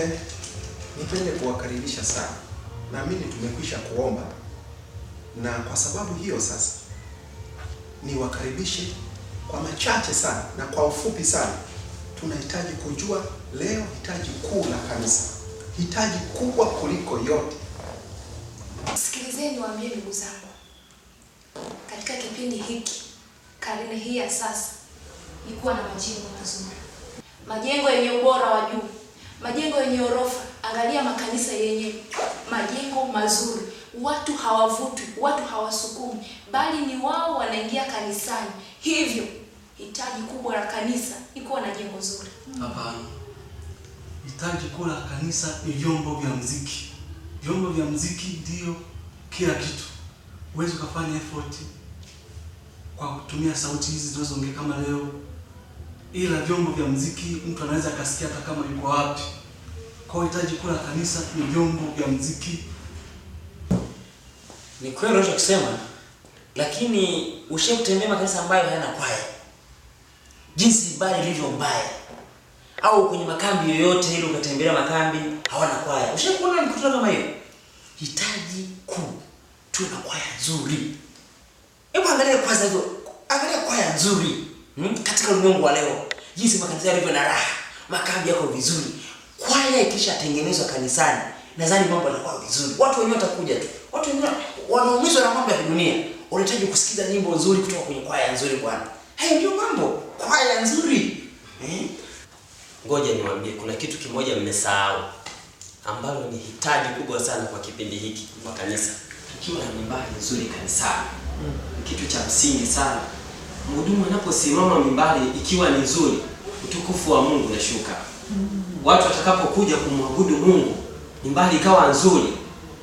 Nipende kuwakaribisha sana. Naamini tumekwisha kuomba, na kwa sababu hiyo sasa niwakaribishe kwa machache sana na kwa ufupi sana. Tunahitaji kujua leo hitaji kuu la kanisa, hitaji kubwa kuliko yote. Sikilizeni niwaambie ndugu zangu, katika kipindi hiki, karne hii ya sasa, ni kuwa na majengo mazuri, majengo yenye ubora wa juu, majengo yenye orofa. Angalia makanisa yenye majengo mazuri, watu hawavutwi, watu hawasukumi, bali ni wao wanaingia kanisani. Hivyo hitaji kubwa la kanisa ni kuwa na jengo zuri. Hapana, hitaji kuu la kanisa ni vyombo vya mziki. Vyombo vya mziki ndio kila kitu. Huwezi ukafanya effort kwa kutumia sauti hizi zinazoongea kama leo, ila vyombo vya mziki mtu anaweza akasikia hata kama yuko wapi. Kwa hiyo hitaji kuu la kanisa ni vyombo vya mziki. Ni kweli unachokisema, lakini ushe kutembea makanisa ambayo hayana kwaya, jinsi ibada ilivyo mbaya, au kwenye makambi yoyote ile ukatembelea makambi hawana kwaya. Ushe kuona mikutano kama hiyo? Hitaji kuu tuwe na kwaya nzuri. Hebu angalia kwanza hizo, angalia kwaya nzuri hmm? katika ulimwengu wa leo, jinsi makanisa yalivyo na raha, makambi yako vizuri. Kwaya ikishatengenezwa kanisani, nadhani mambo yanakuwa vizuri, watu wenyewe watakuja tu. Watu wengine wanaumizwa na mambo ya dunia, wanahitaji kusikiza nyimbo nzuri kutoka kwenye kwaya nzuri. Bwana, haya ndio mambo, kwaya nzuri eh? Ngoja niwaambie, kuna kitu kimoja mmesahau ambalo ni hitaji kubwa sana kwa kipindi hiki kwa kanisa. Tukiwa na mimbari nzuri kanisani, ni kitu cha msingi sana. Mhudumu anaposimama mimbari ikiwa ni nzuri, utukufu wa Mungu unashuka. Watu watakapokuja kumwabudu Mungu, mimbari ikawa nzuri,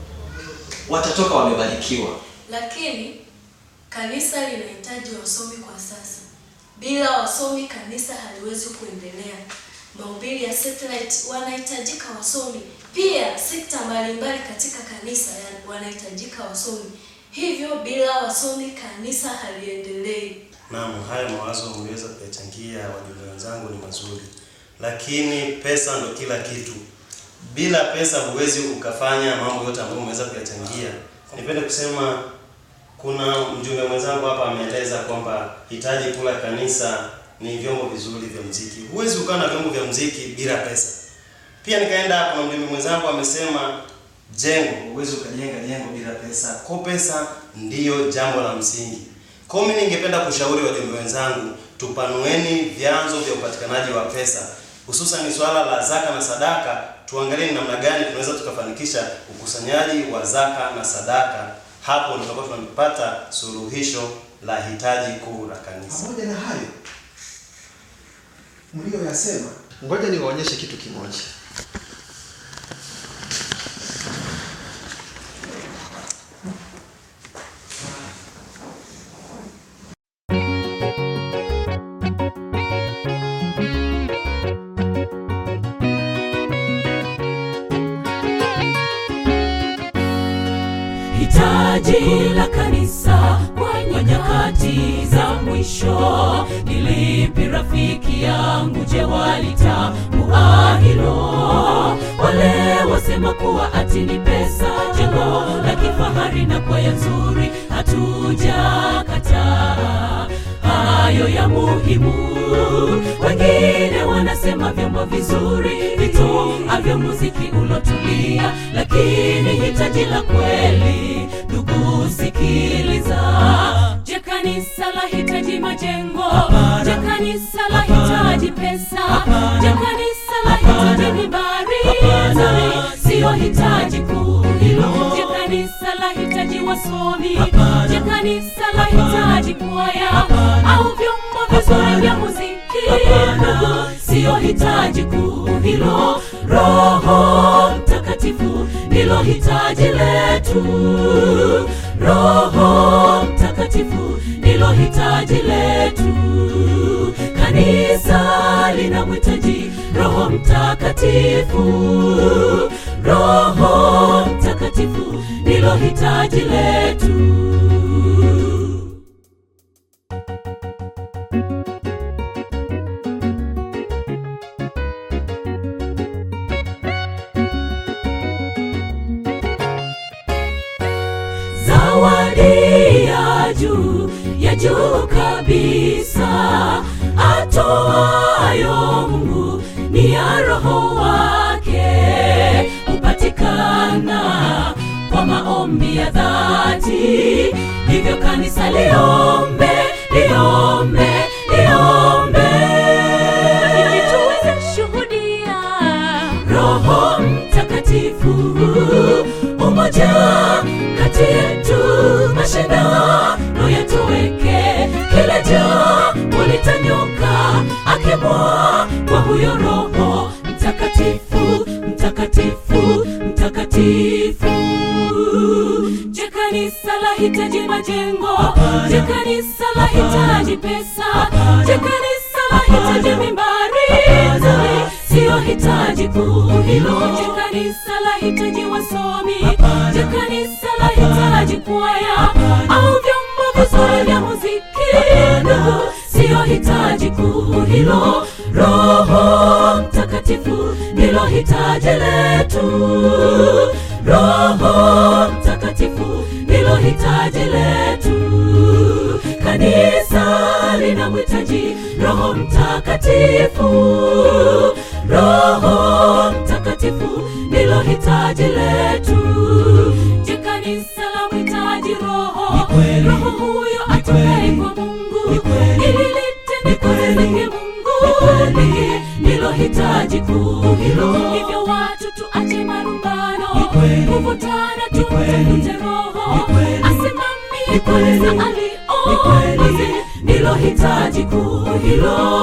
watatoka wamebarikiwa. Lakini kanisa linahitaji wasomi kwa sasa. Bila wasomi kanisa haliwezi kuendelea. Mahubiri ya satellite wanahitajika wasomi, pia sekta mbalimbali katika kanisa ya- wanahitajika wasomi. Hivyo bila wasomi kanisa haliendelei. Naam, haya mawazo umeweza kuyachangia wajumbe wenzangu ni mazuri, lakini pesa ndo kila kitu. Bila pesa huwezi ukafanya mambo yote ambayo umeweza kuyachangia. Nipende kusema kuna mjumbe mwenzangu hapa ameeleza kwamba hitaji kula kanisa ni vyombo vizuri vya mziki. Huwezi ukawa na vyombo vya mziki bila pesa. Pia nikaenda, kuna mjumbe mwenzangu amesema jengo, huwezi ukajenga jengo bila pesa. Kwa pesa ndiyo jambo la msingi. Kwa mimi ningependa kushauri wajumbe wenzangu, tupanueni vyanzo vya upatikanaji wa pesa, hususan swala la zaka na sadaka. Tuangalie ni namna gani tunaweza tukafanikisha ukusanyaji wa zaka na sadaka. Hapo ndio tutakuwa tunapata suluhisho la hitaji kuu la kanisa. Pamoja na hayo mlioyasema, ngoja niwaonyeshe kitu kimoja. hitaji la kanisa kwa nyakati za mwisho ni lipi rafiki yangu je walitambua hilo wale wasema kuwa ati ni pesa jengo la kifahari na kwaya nzuri hatujakataa hayo ya muhimu wengine wanasema vyombo vizuri vitoavyo muziki ulotulia lakini hitaji la kweli ndugu sikiliza je kanisa la hitaji majengo je kanisa la hitaji pesa je kanisa la hitaji mibari nzuri siyo hitaji kuu hilo je kanisa la hitaji wasomi je kanisa la hitaji kwaya au vyombo vizuri vya muziki ndugu siyo hitaji kuu hilo roho mtakatifu ndilo hitaji letu roho mtakatifu ndilo hitaji letu kanisa linamhitaji roho mtakatifu roho mtakatifu ndilo hitaji letu juu ya juu kabisa atoayo mungu ni ya roho wake hupatikana kwa maombi ya dhati hivyo kanisa liombe liombe liombe ili tuweze shuhudia roho mtakatifu umoja kati yetu mashindano yatoweke kila jambo litanyuka akimwa kwa huyo roho mtakatifu mtakatifu mtakatifu je kanisa lahitaji majengo je kanisa lahitaji pesa je kanisa lahitaji mimbari nzuri siyo hitaji kuu hilo je kanisa lahitaji wasomi je kanisa lahitaji kwaya au vyombo vizuri vya muziki ndugu siyo hitaji kuu hilo roho mtakatifu ndilo hitaji letu roho mtakatifu ndilo hitaji letu kanisa lina mhitaji roho mtakatifu roho mtakatifu ndilo hitaji letu je kanisa la mhitaji roho roho huyo atokaye kwa mungu ili litende kazi zake mungu pekee ndilo hitaji kuu hilo hivyo watu tuache marumbano kuvutana tumtafute roho asimamie kwanza aliongoze ndilo hitaji kuu hilo